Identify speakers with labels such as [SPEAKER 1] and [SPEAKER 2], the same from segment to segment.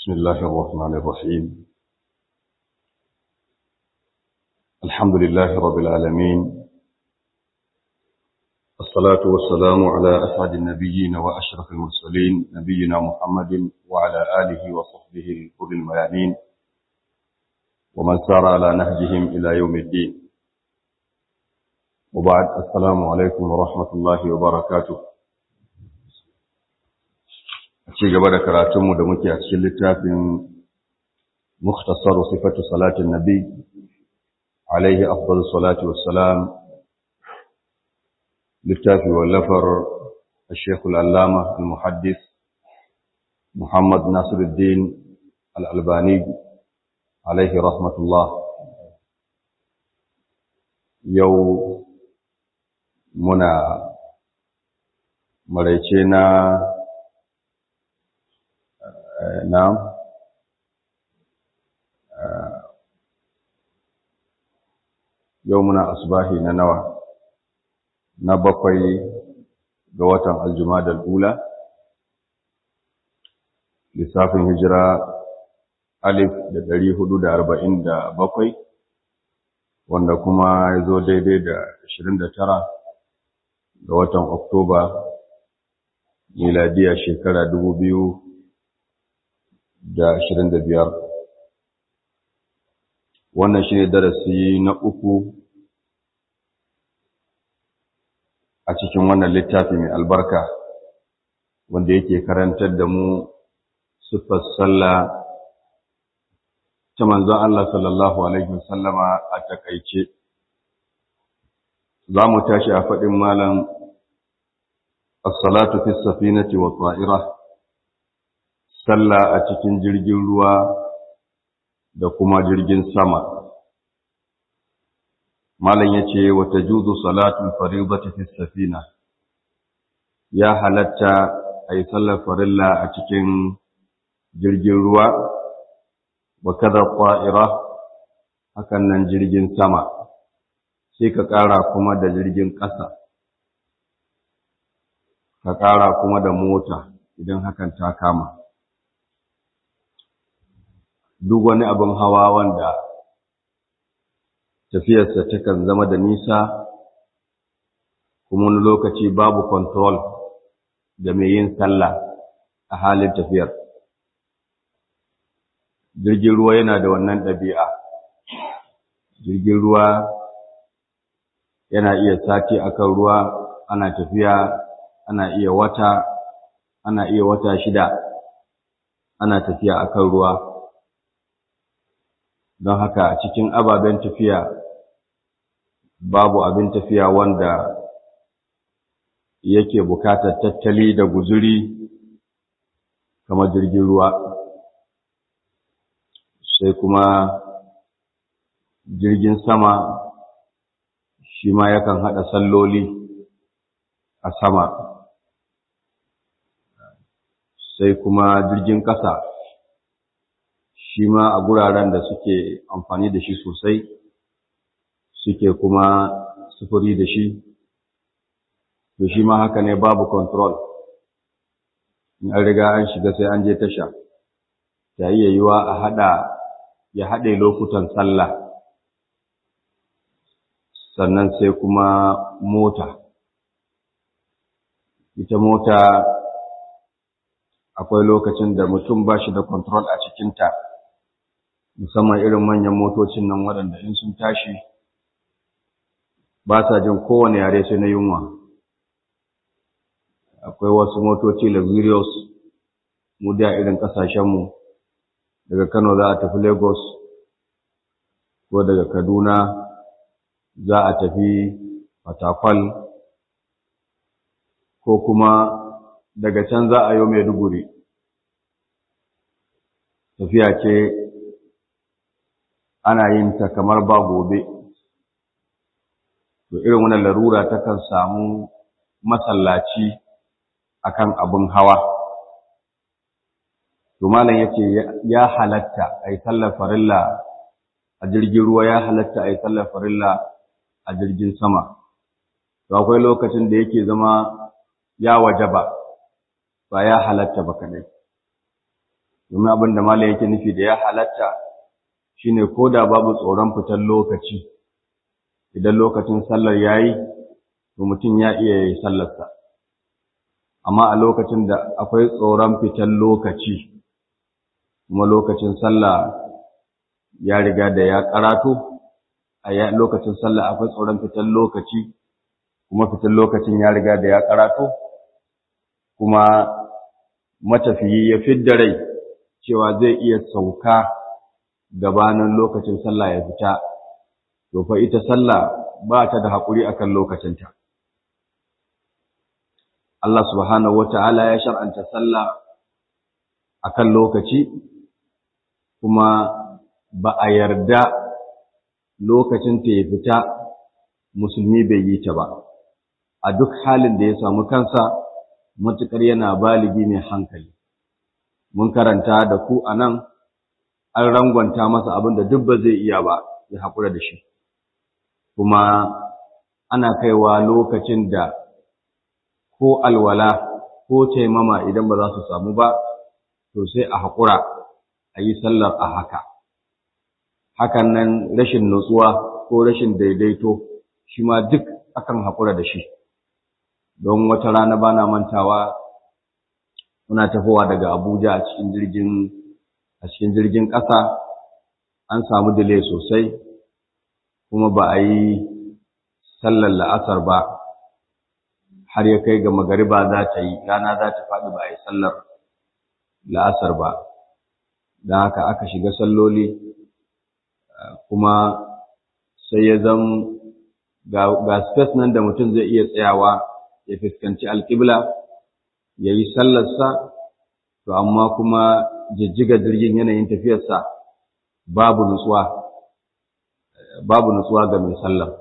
[SPEAKER 1] بسم الله الرحمن الرحيم الحمد لله رب العالمين الصلاة والسلام على أسعد النبيين وأشرف المرسلين نبينا محمد وعلى آله وصحبه الكل الميامين ومن سار على نهجهم إلى يوم الدين وبعد السلام عليكم ورحمة الله وبركاته ci gaba da karatunmu da muke a cikin littafin mukhtasaru sifatu salatin nabi alaihi afdalu salatu wassalam littafi wallafar الشيخ العلامة المحدث محمد ناصر الدين الألباني عليه رحمة الله يو منا مريتنا na'am yau muna asbahi na nawa na bakwai ga watan aljumadal ula lissafin hijira alif da dari hudu da arba'in da bakwai wanda kuma ya zo daidai da ashirin da tara ga watan oktoba miladiya shekara dubu biyu da ashirin da biyar wannan shi ne darasi na uku a cikin wannan littafi mai albarka wanda yake karantar da mu siffar sallah ta manzon Allah sallallahu alaihi wasallama a takaice za mu tashi a faɗin malam as-salatu fi safinati wa ta'ira sallah a cikin jirgin ruwa da kuma jirgin sama malam yace wa tajuzu salatul fariidati fi safina ya halatta ay sallar farilla a cikin jirgin ruwa wa kada qa'ira hakan nan jirgin sama sai ka ƙara kuma da jirgin ƙasa ka ƙara kuma da mota idan hakan ta kama duk wani abin hawa wanda tafiyarsa takan zama da nisa kuma wani lokaci babu control da mai yin sallah a halin tafiyar jirgin ruwa yana da wannan ɗabi'a jirgin ruwa yana iya sati akan ruwa ana tafiya ana iya wata ana iya wata shida ana tafiya akan ruwa don haka cikin ababen tafiya babu abin tafiya wanda yake bukatar tattali da guzuri kamar jirgin ruwa sai kuma jirgin sama shi ma yakan haɗa salloli a sama sai kuma jirgin ƙasa shi ma a guraren da suke amfani da shi sosai suke kuma sufuri da shi to shi ma haka ne babu control in an riga an shiga sai an je tasha ta iya yiwa a haɗa ya haɗe lokutan sallah sannan sai kuma mota ita mota akwai lokacin da mutum ba shi da control a cikinta musamman irin manyan motocin nan waɗanda in sun tashi ba sa jin kowane yare sai na yunwa akwai wasu motoci luxurious mu da irin ƙasashenmu daga kano za a tafi lagos ko daga kaduna za a tafi fatakwal ko kuma daga can za a yi maiduguri tafiya ce ana yin ta kamar ba gobe to irin wannan larura takan samu masallaci akan abin hawa to malam yace ya halatta ai sallar farilla a jirgin ruwa ya halatta ai sallar farilla a jirgin sama to akwai lokacin da yake zama ya wajaba ba ya halatta ba kadai domin abin da mala yake nufi da ya halatta shine ko da babu tsoron fitar lokaci idan lokacin sallar yayi to mutum ya iya yi sallarsa amma a lokacin da akwai tsoron fitar lokaci kuma lokacin sallah ya riga da ya karato a lokacin sallah akwai tsoron fitar lokaci kuma fitar lokacin ya riga da ya karato kuma matafiyi ya fidda rai cewa zai iya sauka gabanin lokacin sallah ya fita to fa ita sallah ba ta da haƙuri akan lokacinta Allah subhanahu wata'ala ya shar'anta sallah akan lokaci kuma ba a yarda lokacin ta ya fita musulmi bai yi ta ba a duk halin da ya samu kansa matuƙar yana baligi mai hankali mun karanta da ku a nan an rangwanta masa abin da duk ba zai iya ba ya haƙura da shi kuma ana kaiwa lokacin da ko alwala ko taimama idan ba za su samu ba to sai a haƙura a yi sallar a haka hakan nan rashin nutsuwa ko rashin daidaito shi ma duk akan haƙura da shi don wata rana bana mantawa muna tafowa daga Abuja a cikin jirgin a cikin jirgin ƙasa an samu delay sosai kuma ba a yi sallar la'asar ba har ya kai ga magariba za ta yi rana za ta faɗi ba a yi sallar la'asar ba don haka aka shiga salloli kuma sai ya zam ga space nan da mutum zai iya tsayawa ya fuskanci alƙibla ya yi sallarsa to amma kuma jijjiga jirgin yanayin tafiyarsa babu nutsuwa babu nutsuwa ga mai sallar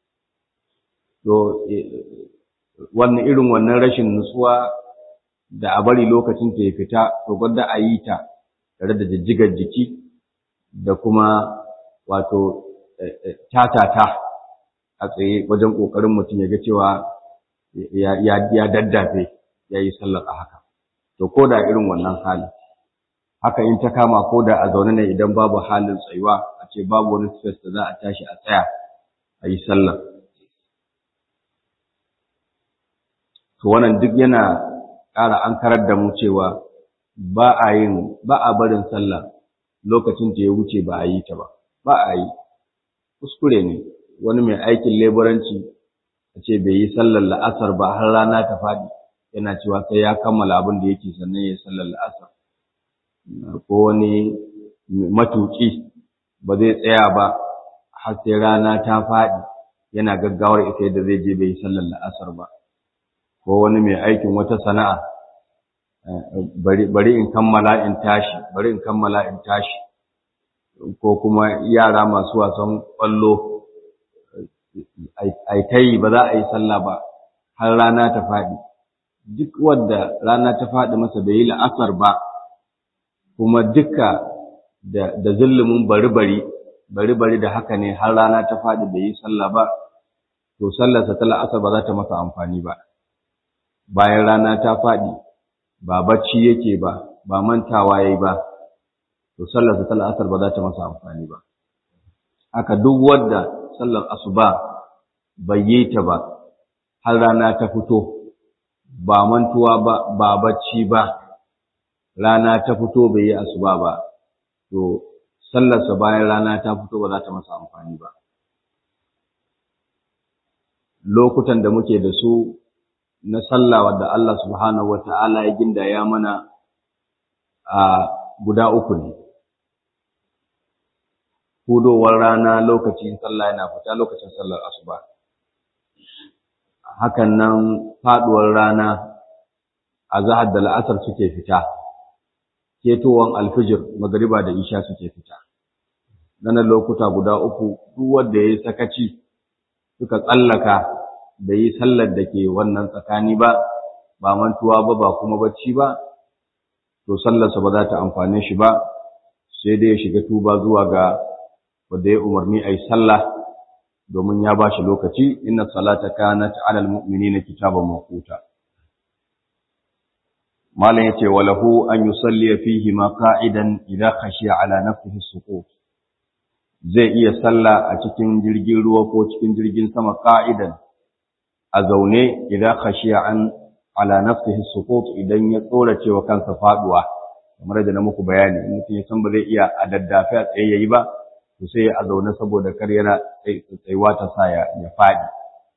[SPEAKER 1] to wannan irin wannan rashin nutsuwa da a bari lokacin ta ya fita to gwada a yi ta tare da jijjigar jiki da kuma wato tatata a tsaye wajen ƙoƙarin mutum ya ga cewa ya daddafe ya yi sallar a haka to ko da irin wannan hali haka in ta kama ko da a zaune ne idan babu halin tsayuwa a ce babu wani space da za a tashi a tsaya a yi sallar to wannan duk yana ƙara an karar da mu cewa ba a yin ba a barin sallah lokacin ta ya wuce ba a yi ta ba ba a yi kuskure ne wani mai aikin leburanci a ce bai yi sallar la'asar ba har rana ta faɗi yana cewa sai ya kammala abin da yake sannan ya yi sallar la'asar ko wani matuƙi ba zai tsaya ba har sai rana ta faɗi yana gaggawar ita yadda zai je bai yi sallar la'asar ba ko wani mai aikin wata sana'a bari in kammala in tashi bari in kammala in tashi ko kuma yara masu wasan ƙwallo ai ta yi ba za a yi sallah ba har rana ta faɗi duk wadda rana ta faɗi masa bai yi la'asar ba kuma duka da da zullumin bari-bari bari-bari da haka ne har rana ta faɗi bai yi sallah ba to sallarsa ta la'asar ba za ta masa amfani ba bayan rana ta faɗi ba bacci yake ba ba mantawa yayi ba to sallarsa ta la'asar ba za ta masa amfani ba haka duk wanda sallar asuba bai yi ta ba har rana ta fito ba mantuwa ba ba bacci ba rana ta fito bai yi asuba ba to sallarsa bayan rana ta fito ba za ta masa amfani ba lokutan da muke da su na sallah wadda Allah subhanahu wata'ala ya gindaya mana a guda uku ne hudowar rana lokacin sallah yana fita lokacin sallar asuba hakan nan faduwar rana a zahar da la'asar suke fita ketowar alfijir magariba da isha suke fita nan lokuta guda uku duk wanda yayi sakaci suka tsallaka da yi sallar da ke wannan tsakani ba ba mantuwa ba ba kuma bacci ba to sallarsa ba za ta amfane shi ba sai dai ya shiga tuba zuwa ga wanda ya umarni a yi sallah domin ya ba shi lokaci inna salata kanat ala almu'minina kitaban mawquta malam yace walahu an yusalli fihi ma qa'idan idza khashiya ala nafsihi suqut zai iya salla a cikin jirgin ruwa ko cikin jirgin sama qa'idan a zaune idza khashiya an ala nafsihi suqut idan ya tsora cewa kansa faduwa kamar da na muku bayani mutum ya san ba zai iya a daddafe a tsaye yayi ba to sai a zaune saboda kar yana tsayuwa ta sa ya faɗi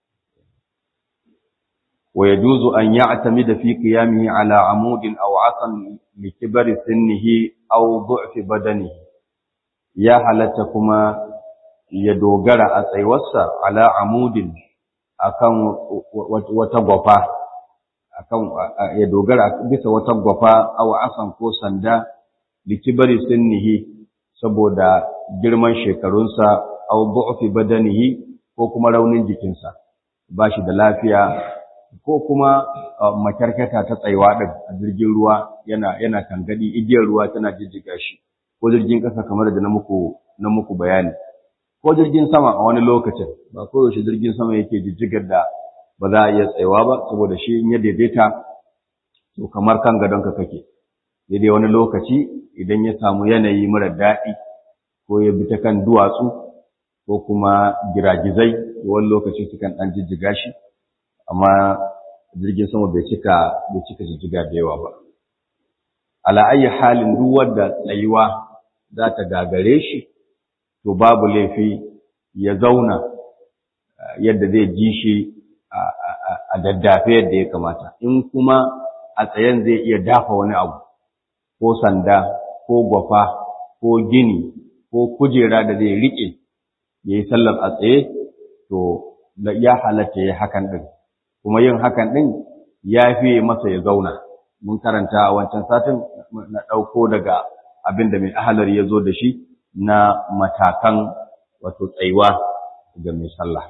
[SPEAKER 1] wa yajuzu an ya'tamida fi qiyamihi ala amudin aw asan li kibari sinnihi aw du'fi badanihi ya halatta kuma ya dogara a tsayuwarsa ala amudin akan wata gwafa akan ya dogara bisa wata gwafa aw asan ko sanda li kibari sinnihi saboda girman shekarunsa au du'fi badanihi ko kuma raunin jikinsa ba shi da lafiya ko kuma makarkata ta tsaiwa din a jirgin ruwa yana yana kangadi igiyar ruwa tana jijjiga shi ko jirgin kasa kamar da na muku na muku bayani ko jirgin sama a wani lokacin ba koyaushe jirgin sama yake jijjigar da ba za a iya tsaiwa ba saboda shi in ya daidaita to kamar kan gadonka kake daidai wani lokaci idan ya samu yanayi mara daɗi ko ya bi ta kan duwatsu ko kuma giragizai wani lokaci sukan ɗan jijjiga shi amma jirgin sama bai cika bai cika jijjiga da yawa ba ala ayi halin duk wanda tsayuwa za ta gagare shi to babu laifi ya zauna yadda zai ji shi a daddafe yadda ya kamata in kuma a tsayen zai iya dafa wani abu ko sanda ko gwafa ko gini ko kujera da zai riƙe ya yi sallar a tsaye to ya halatta ya hakan ɗin kuma yin hakan ɗin ya fiye masa ya zauna mun karanta a wancan satin na ɗauko daga abin da mai ahalar ya zo da shi na matakan wato tsayuwa ga mai sallah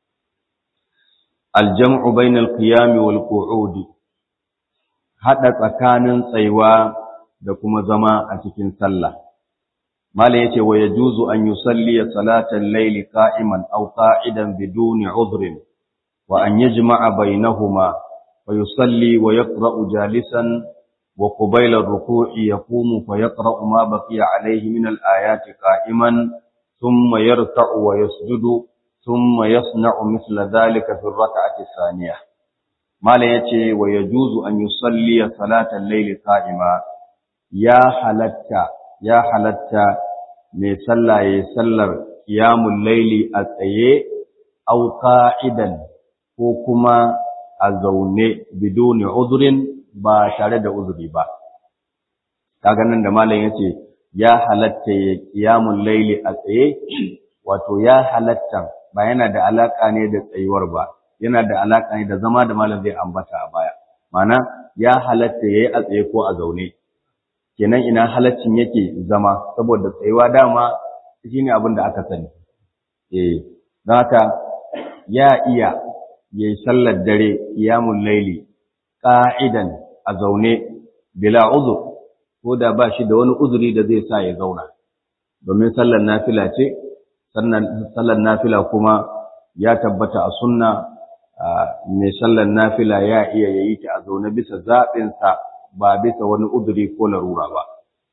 [SPEAKER 1] aljam'u bainal qiyami wal qu'udi hada tsakanin tsayuwa da kuma zama a cikin sallah mala yace wa yajuzu an yusalli salatan layli qa'iman aw qa'idan biduni udhrin wa an yajma'a bainahuma wa yusalli wa yaqra'u jalisan wa qabila ar-ruku'i yaqumu fa yaqra'u ma baqiya alayhi min al-ayati qa'iman thumma yarka'u wa yasjudu thumma yasna'u mithla dhalika fi ar-rak'ati ath-thaniyah mala yace wa yajuzu an yusalli salatan layli qa'ima ya halatta ya halatta mai sallah ya sallar qiyamul layli a tsaye au qa'idan ko kuma a zaune biduni uzrin ba tare da uzuri ba kaga nan da malam yace ya halatta ya qiyamul layli a tsaye wato ya halatta ba yana da alaka ne da tsayuwar ba yana da alaka ne da zama da malam zai ambata a baya mana ya halatta yayi a tsaye ko a zaune kenan ina halaccin yake zama saboda tsayuwa dama shine abin da aka sani eh don haka ya iya yayi sallar dare qiyamul laili qa'idan a zaune bila uzur ko da ba shi da wani uzuri da zai sa ya zauna domin sallar nafila ce sannan sallar nafila kuma ya tabbata a sunna mai sallar nafila ya iya yayi ta a zaune bisa zaɓinsa ba bisa wani uzuri ko larura ba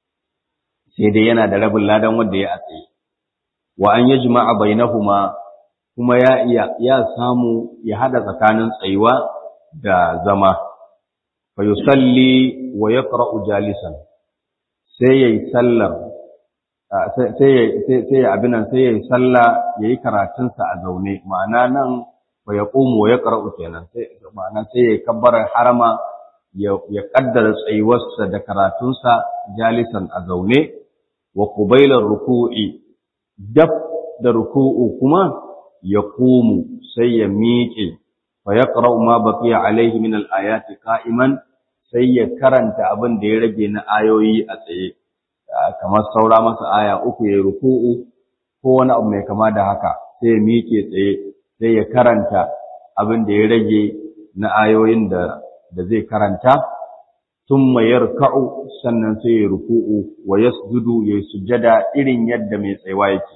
[SPEAKER 1] sai dai yana da rabin ladan wanda ya tsaye wa an yajma'a bainahuma kuma ya iya ya samu ya hada tsakanin tsayuwa da zama fa yusalli wa yaqra'u jalisan sai yayi sallar sai sai sai abin nan sai yayi sallah yayi karatun sa a zaune ma'ana nan fa yaqumu wa yaqra'u kenan sai ma'ana sai yayi kabbarar harama ya ya kaddara tsayuwarsa da karatunsa jalisan a zaune wa qubailar ruku'i dab da ruku'u kuma ya kumu sai ya miƙe fa ya ƙara'u ma baƙiya alaihi min al'ayati ka'iman sai ya karanta abin da ya rage na ayoyi a tsaye kamar saura masa aya uku ya ruku'u ko wani abu mai kama da haka sai ya miƙe tsaye sai ya karanta abin da ya rage na ayoyin da da zai karanta thumma yarka'u sannan sai ya ruku'u wa yasjudu ya sujada irin yadda mai tsayuwa yake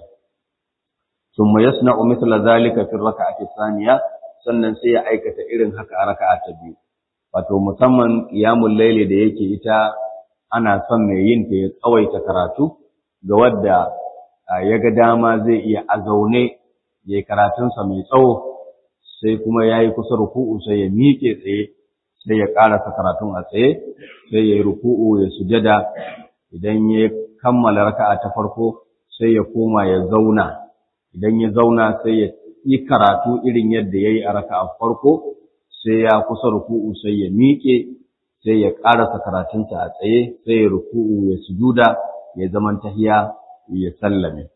[SPEAKER 1] ثم يصنع مثل ذلك في الركعة الثانية sannan sai ya aikata irin haka a raka'a ta biyu wato musamman qiyamul layli da yake ita ana son mai yin ta ya tsawaita karatu ga wadda ya ga dama zai iya a zaune ya yi karatunsa mai tsawo sai kuma ya yi kusa ruku'u sai ya miƙe tsaye sai ya ƙarasa karatun a tsaye sai ya yi ruku'u ya sujada idan ya kammala raka'a ta farko sai ya koma ya zauna idan ya zauna sai ya yi karatu irin yadda ya yi a raka'a farko sai ya kusa ruku'u sai ya miƙe sai ya ƙarasa karatunsa a tsaye sai ya ruku'u ya sujuda ya zaman tahiya ya sallame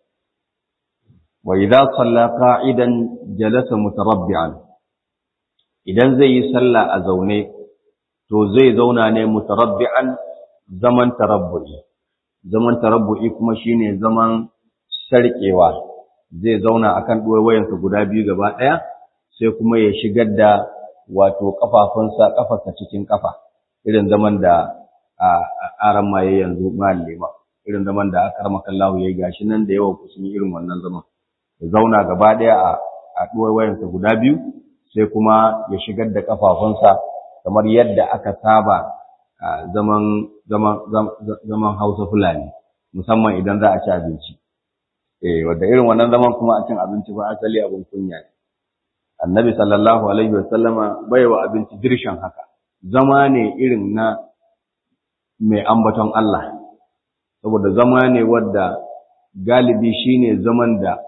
[SPEAKER 1] wa idza salla qa'idan jalasa mutarabbi'an idan zai yi sallah a zaune to zai zauna ne mutarabbi'an zaman tarabbu'i zaman tarabbu'i kuma shine zaman sarkewa zai zauna akan wayansa guda biyu gaba ɗaya sai kuma ya shigar da wato kafafunsa kafarsa cikin kafa irin zaman da aran maye yanzu malima irin zaman da aka rama kallahu yayi gashi nan da yawa kusan irin wannan zaman ya zauna gaba ɗaya a a wayansa guda biyu sai kuma ya shigar da kafafunsa kamar yadda aka saba zaman zaman zaman Hausa Fulani musamman idan za a ci abinci eh wanda irin wannan zaman kuma a cin abinci ba asali abin kunya ne annabi sallallahu alaihi wa sallama bai wa abinci dirshan haka zama ne irin na mai ambaton Allah saboda zama ne wadda galibi shine zaman da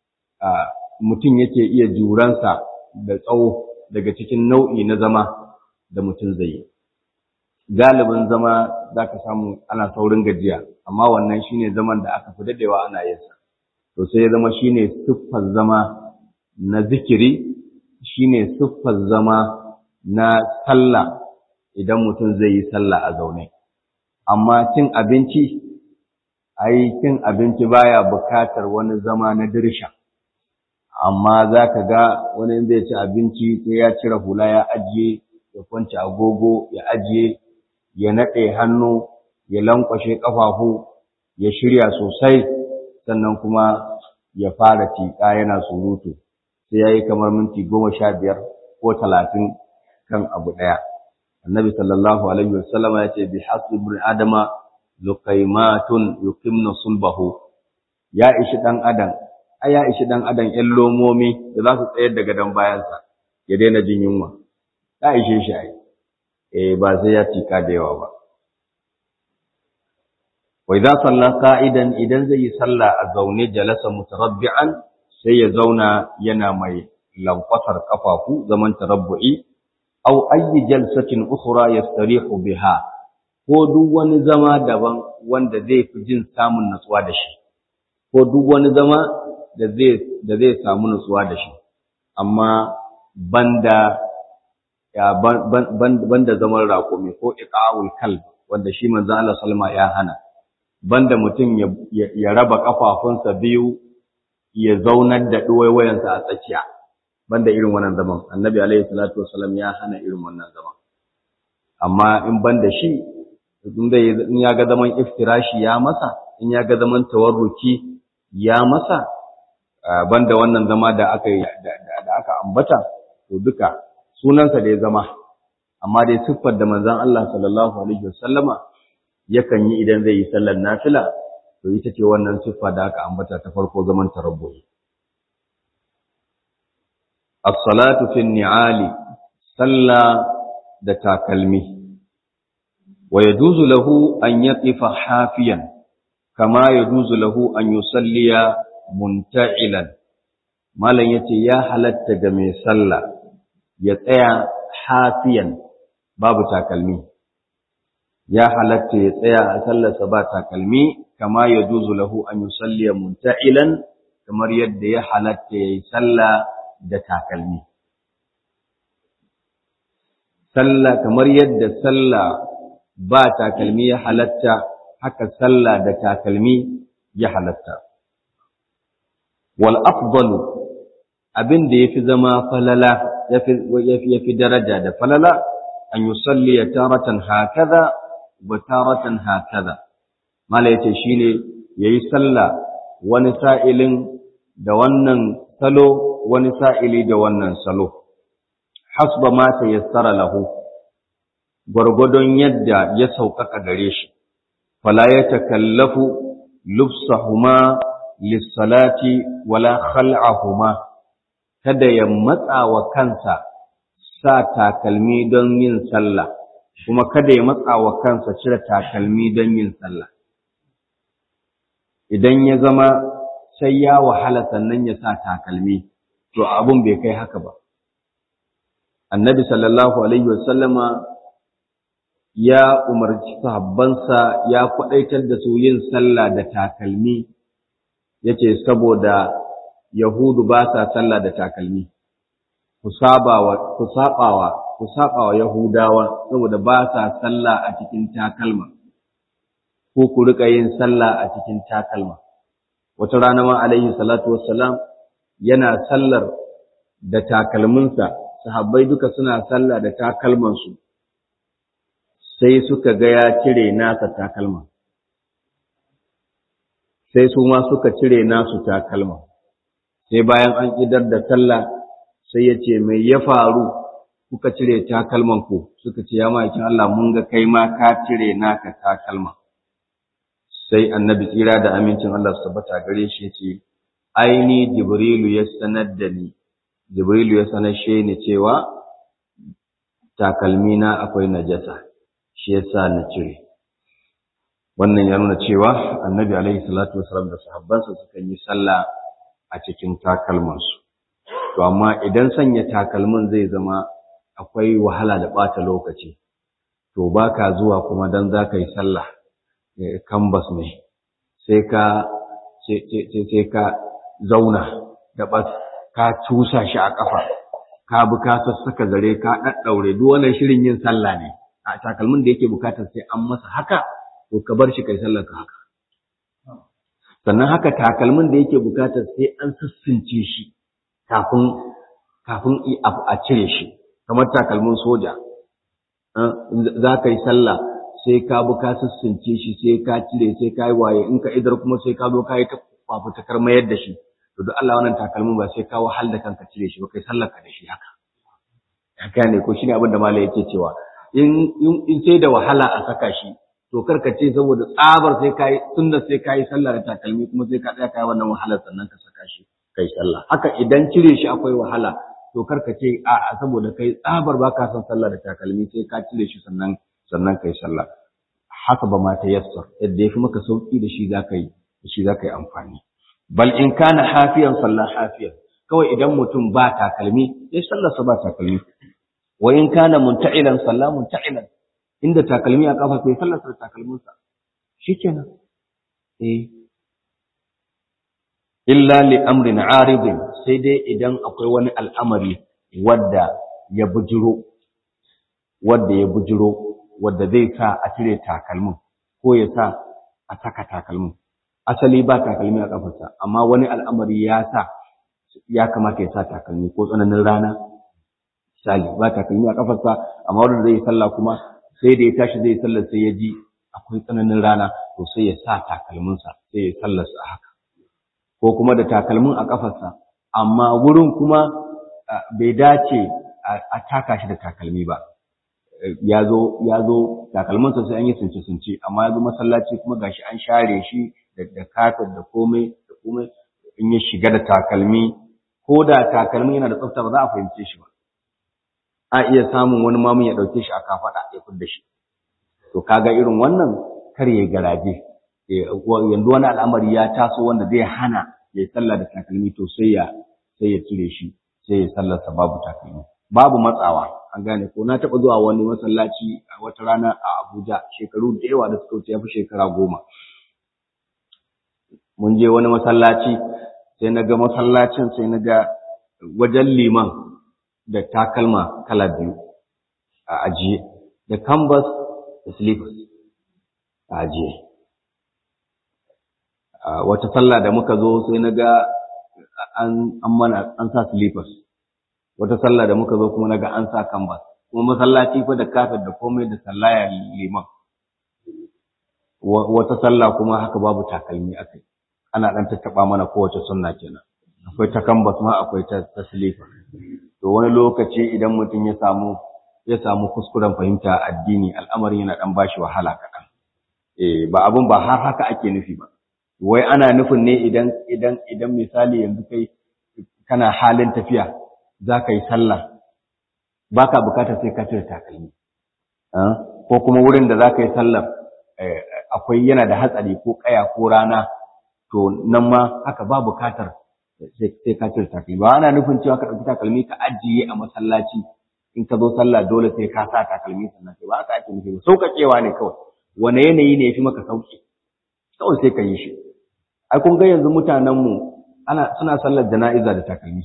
[SPEAKER 1] mutum yake iya juransa da tsawo daga cikin nau'i na zama da mutum zai yi galibin zama za ka samu ana saurin gajiya amma wannan shine zaman da aka fi dadewa ana yinsa to sai ya zama shine siffar zama na zikiri shine siffar zama na sallah idan mutum zai yi sallah a zaune amma cin abinci ai cin abinci baya bukatar wani zama na dirsha amma za ka ga wani zai ci abinci sai ya cire hula ya ajiye ya kwanci agogo ya ajiye ya naɗe hannu ya lankwashe ƙafafu ya shirya sosai sannan kuma ya fara tiƙa yana surutu sai ya yi kamar minti goma sha biyar ko talatin kan abu ɗaya annabi sallallahu alaihi wasallama ya ce bi hasbi ibn adama luqaymatun yuqimna sulbahu ya ishi ɗan adam a ya ishi ɗan adam ƴan lomomi da za su tsayar da gadon bayansa ya daina jin yunwa ya ishe shi ai eh ba sai ya tika da yawa ba wa idza salla qa'idan idan zai yi sallah a zaune jalasa mutarabbi'an sai ya zauna yana mai lankwasar kafafu zaman tarabbu'i aw ayyi jalsatin ukhra yastarihu biha ko duk wani zama daban wanda zai fi jin samun natsuwa da shi ko duk wani zama da zai da zai samu natsuwa da shi amma banda ya banda zaman raƙumi ko iqa'ul kalb wanda shi manzo Allah sallama ya hana banda mutum ya raba kafafunsa biyu ya zaunar da duwaiwayansa a tsakiya banda irin wannan zaman annabi alaihi salatu wasallam ya hana irin wannan zaman amma in banda shi in dai in ya ga zaman iftirashi ya masa in ya ga zaman tawarruki ya masa banda wannan zama da aka da aka ambata to duka sunansa da ya zama amma dai siffar da manzon Allah sallallahu alaihi wasallama yakan yi idan zai yi sallar nafila to ita ce wannan siffa da aka ambata ta farko zaman tarabbu'i as-salatu fi ni'ali salla da takalmi wa yajuzu lahu an yaqifa hafiyan kama yajuzu lahu an yusalliya munta'ilan malam yace ya halatta ga mai sallah ya tsaya hafiyan babu takalmi ya halatta ya tsaya a sallarsa ba takalmi kama ya juzu lahu an yusalli munta'ilan kamar yadda ya halatta ya yi sallah da takalmi sallah kamar yadda sallah ba takalmi ya halatta haka sallah da takalmi ya halatta wal afdalu abin da yafi zama falala yafi yafi daraja da falala an yusalli taratan hakaza wa taratan hakaza mala yace shine yayi sallah wani sa'ilin da wannan salo wani sa'ili da wannan salo hasba ma tayassara lahu gwargwadon yadda ya sauƙaƙa gare shi fala ya takallafu lufsahuma lissalati wala khal'ahuma kada ya matsa wa kansa sa takalmi don yin sallah kuma kada ya matsa wa kansa cire takalmi don yin sallah idan ya zama sai ya wahala sannan ya sa takalmi to abun bai kai haka ba annabi sallallahu alaihi wasallama ya umarci sahabbansa ya kwadaitar da su yin sallah da takalmi yace saboda yahudu ba sa sallah da takalmi ku sabawa ku sabawa ku sabawa yahudawa saboda ba sa sallah a cikin takalma ko ku rika yin sallah a cikin takalma wata rana ma alaihi salatu wassalam yana sallar da takalminsa sahabbai duka suna sallah da takalmansu sai suka ga ya cire nasa takalma sai su ma suka cire nasu takalma sai bayan an idar da sallah sai ya ce mai ya faru kuka cire takalman ku suka ce ya ma'aikin Allah mun ga kai ma ka cire naka takalma sai annabi tsira da amincin Allah su tabbata gare shi ce aini jibrilu ya sanar da ni jibrilu ya sanar shi ni cewa takalmina akwai najasa shi yasa na cire wannan ya nuna cewa annabi alaihi salatu wasalam da sahabbansa suka yi sallah a cikin takalmansu to amma idan sanya takalmin zai zama akwai wahala da ɓata lokaci to baka zuwa kuma dan za ka yi sallah kambas ne sai ka sai ka zauna da bas ka cusa shi a ƙafa ka bi ka sassaka zare ka ɗaɗɗaure duk wannan shirin yin sallah ne a takalmin da yake bukatar sai an masa haka to ka bar shi kai sallar ka haka sannan haka takalmin da yake bukatar sai an sassince shi kafin kafin a cire shi kamar takalmin soja za ka yi sallah sai ka bi ka sassince shi sai ka cire sai ka yi waye in ka idar kuma sai ka zo ka yi ta fafutakar mayar da shi to duk Allah wannan takalmin ba sai ka wahal da kanka cire shi ba kai sallar ka da shi haka haka ne ko shine abin da malai yake cewa in in sai da wahala a saka shi to karka ce saboda tsabar sai kai sunna sai kai sallah da takalmi kuma sai ka tsaya kai wannan wahalar sannan ka saka shi kai sallah haka idan cire shi akwai wahala to karka ce a saboda kai tsabar baka son sallah da takalmi sai ka cire shi sannan sannan kai sallah haka ba ma ta yassar yadda yafi maka sauki da shi zaka yi da shi zaka yi amfani bal in kana hafiyan sallah hafiyan kawai idan mutum ba takalmi sai sallarsa ba takalmi wa in kana munta'ilan sallah munta'ilan inda takalmi a kafa sai sallarsa da takalminsa shikenan eh illa li amrin aridin sai dai idan akwai wani al'amari wadda ya bujiro wadda ya bujiro wadda zai sa a cire takalmin ko ya sa a saka takalmin asali ba takalmi a kafarsa amma wani al'amari ya sa ya kamata ya sa takalmi ko tsananin rana misali ba takalmi a kafarsa amma wanda zai yi sallah kuma sai da ya tashi zai sallar sai ya ji akwai tsananin rana to sai ya sa takalminsa sai ya sallarsa a haka ko kuma da takalmin a kafarsa amma wurin kuma bai dace a taka shi da takalmi ba ya zo ya zo takalminsa sai an yi sunce sunce amma ya zo masallaci kuma gashi an share shi da kafir da komai da komai in ya shiga da takalmi ko da takalmi yana da tsafta ba za a fahimce shi ba a iya samun wani mamun ya ɗauke shi a kafaɗa ya fidda shi to kaga irin wannan kar ya garaje yanzu wani al'amari ya taso wanda zai hana ya sallah da takalmi to sai ya sai ya cire shi sai ya sallarsa babu takalmi babu matsawa an gane ko na taɓa zuwa wani masallaci a wata rana a Abuja shekaru da yawa da suka wuce ya fi shekara goma mun je wani masallaci sai na ga masallacin sai na ga wajen liman da takalma kala biyu a ajiye da canvas da slippers a ajiye wata sallah da muka zo sai na ga an mana an sa slippers wata sallah da muka zo kuma na ga an sa canvas kuma masallaci fa da kafet da komai da sallaya liman wata sallah kuma haka babu takalmi akai ana dan tattaba mana kowace sunna kenan akwai ta canvas ma akwai ta ta slipper to wani lokaci idan mutum ya samu ya samu kuskuren fahimta addini al'amarin yana dan bashi wahala kaɗan eh ba abun ba har haka ake nufi ba wai ana nufin ne idan idan idan misali yanzu kai kana halin tafiya za ka yi sallah baka bukatar sai ka cire takalmi ko kuma wurin da za ka yi sallar akwai yana da hatsari ko kaya ko rana to nan ma haka ba bukatar sai ka cire takalmi ba ana nufin cewa ka ɗauki takalmi ka ajiye a masallaci in ka zo sallah dole sai ka sa takalmi sannan sai ba haka ake nufi ba sauƙaƙewa ne kawai wane yanayi ne ya fi maka sauƙi kawai sai ka yi shi ai kun ga yanzu mutanenmu ana suna sallar jana'iza da takalmi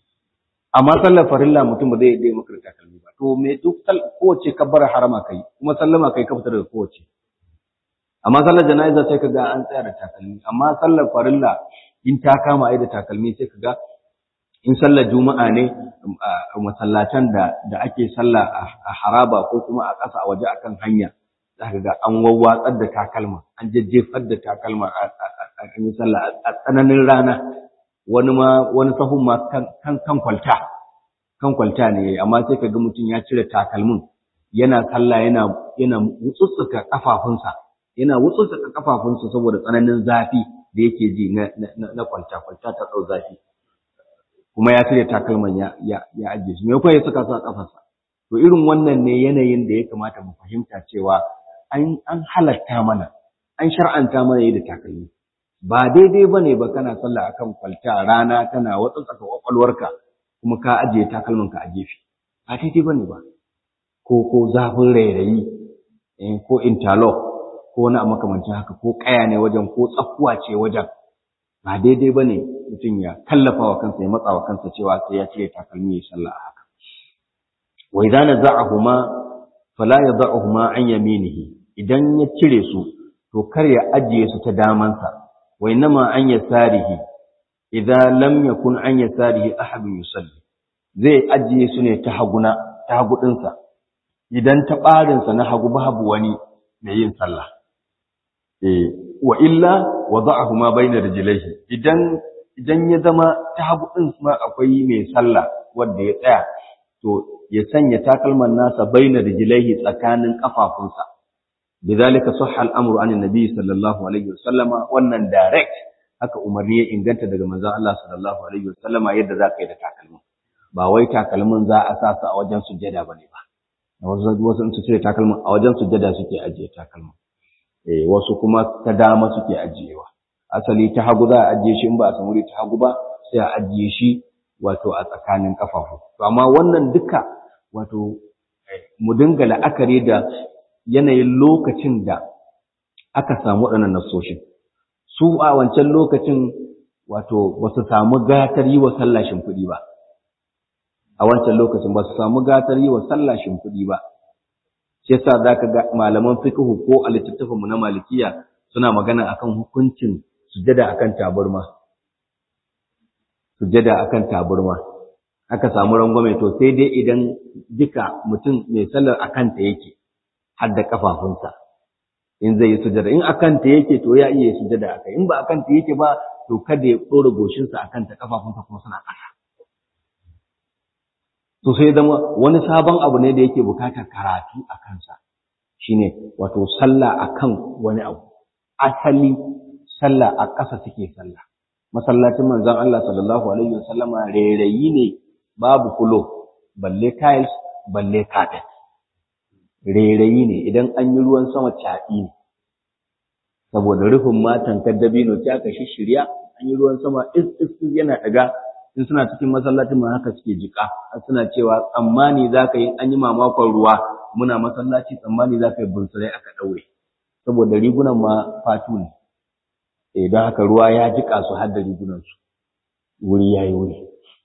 [SPEAKER 1] amma sallar farilla mutum ba zai dai maka da takalmi ba to me duk kowace kabbar harama kai kuma sallama kai ka fita daga kowace amma sallar jana'iza sai kaga an tsaya da takalmi amma sallar farilla in ta kama ai da takalmi sai kaga in sallar juma'a ne masallatan da da ake sallah a haraba ko kuma a ƙasa a waje akan hanya zaka ga an wawwatsar da takalma an jejjefar da takalma a yi sallah a tsananin rana wani ma wani sahun ma kan kan kwalta kan kwalta ne amma sai kaga mutum ya cire takalmin yana sallah yana yana wutsutsuka kafafunsa yana wutsutsuka kafafunsa saboda tsananin zafi da yake ji na na kwalta kwalta ta tsau zafi kuma ya cire takalman ya ya ya ajiye su me kuma ya saka su a kafarsa to irin wannan ne yanayin da ya kamata mu fahimta cewa an an halatta mana an shar'anta mana yi da takalmi ba daidai bane ba kana sallah akan kwalta rana kana watsa tsaka kwakwalwarka kuma ka ajiye takalmanka a gefe ba daidai bane ba ko ko zafin rairayi ko interlock ko wani a makamancin haka ko kaya ne wajen ko tsakuwa ce wajen ba daidai ba ne mutum ya kallafa wa kansa ya matsa wa kansa cewa sai ya cire takalmi ya sallah a haka wa idza naza'ahuma fala yad'uhuma an yaminihi idan ya cire su to kar ya ajiye su ta damansa wa innama an yasarihi idza lam yakun an yasarihi ahadun yusalli zai ajiye su ne ta haguna ta hagudinsa idan ta barinsa na hagu babu wani mai yin sallah eh wa illa wada'ahuma bayna rijlaihi idan idan ya zama ta hagu din ma akwai mai sallah wanda ya tsaya to ya sanya takalman nasa bayna rijlaihi tsakanin kafafunsa bidhalika sahha al-amru an nabi sallallahu alaihi wasallama wannan direct haka umarni ya inganta daga manzon Allah sallallahu alaihi wasallama yadda zaka yi da takalmin ba wai takalmin za a sa su a wajen sujjada bane ba wasu wasu su ce takalmin a wajen sujjada suke ajiye takalmin eh wasu kuma ta dama suke ajiyewa asali ta hagu za a ajiye shi in ba a samu ta hagu ba sai a ajiye shi wato a tsakanin kafafu to amma wannan duka wato mu dinga la'akari da yanayin lokacin da aka samu waɗannan nasoshin su a wancan lokacin wato ba su samu gatar yi wa sallah shimfiɗi ba a wancan lokacin ba su samu gatar yi wa sallah shimfiɗi ba shi yasa zaka ga malaman fiqhu ko a littattafan mu na malikiya suna magana akan hukuncin sujada akan taburma sujada akan taburma aka samu rangwame to sai dai idan duka mutum mai sallar akan ta yake har da kafafunsa in zai yi sujada in akan ta yake to ya iya sujada akai in ba akan ta yake ba to kada ya dora goshinsa akan ta kafafunsa kuma suna ƙasa to sai zama wani sabon abu ne da yake bukatar karatu a kansa shine wato sallah akan wani abu asali sallah a ƙasa suke sallah masallacin manzon Allah sallallahu alaihi wasallama rairayi ne babu kulo balle tiles balle carpet rairayi ne idan an yi ruwan sama caɗi ne saboda rufin matan dabino ta aka shirya an yi ruwan sama is is yana daga in suna cikin masallacin ma haka suke jika suna cewa tsammani za ka yi an yi mamakon ruwa muna masallaci tsammani za ka yi bunsurai aka ɗaure saboda rigunan ma fatu ne eh don haka ruwa ya jika su har da rigunansu wuri ya yi wuri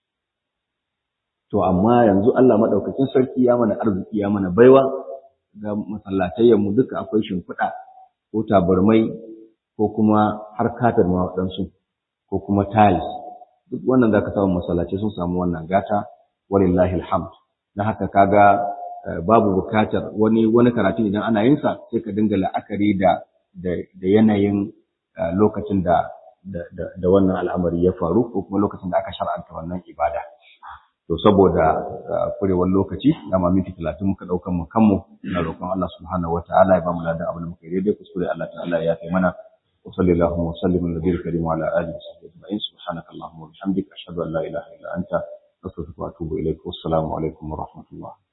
[SPEAKER 1] to amma yanzu Allah maɗaukakin sarki ya mana arziki ya mana baiwa ga masallatayyan mu duka akwai shimfiɗa ko tabarmai ko kuma har katar ma waɗansu ko kuma tiles duk wannan zaka samu masallaci sun samu wannan gata walillahi alhamd dan haka kaga babu bukatar wani wani karatu idan ana yin sa sai ka dinga la'akari da da yanayin lokacin da da wannan al'amari ya faru ko kuma lokacin da aka shar'anta wannan ibada to saboda kurewar lokaci dama minti talatin muka ɗaukan mu kanmu ina roƙon Allah subhanahu wa ta'ala ya ba mu ladan abin da muka yi daidai kuskure Allah ta'ala ya kai mana wa sallallahu wa sallim ala nabiyil karim wa ala alihi wa sahbihi ajma'in subhanaka allahumma wa bihamdika ashhadu an la ilaha illa anta astaghfiruka wa atubu ilaik wassalamu alaikum wa rahmatullah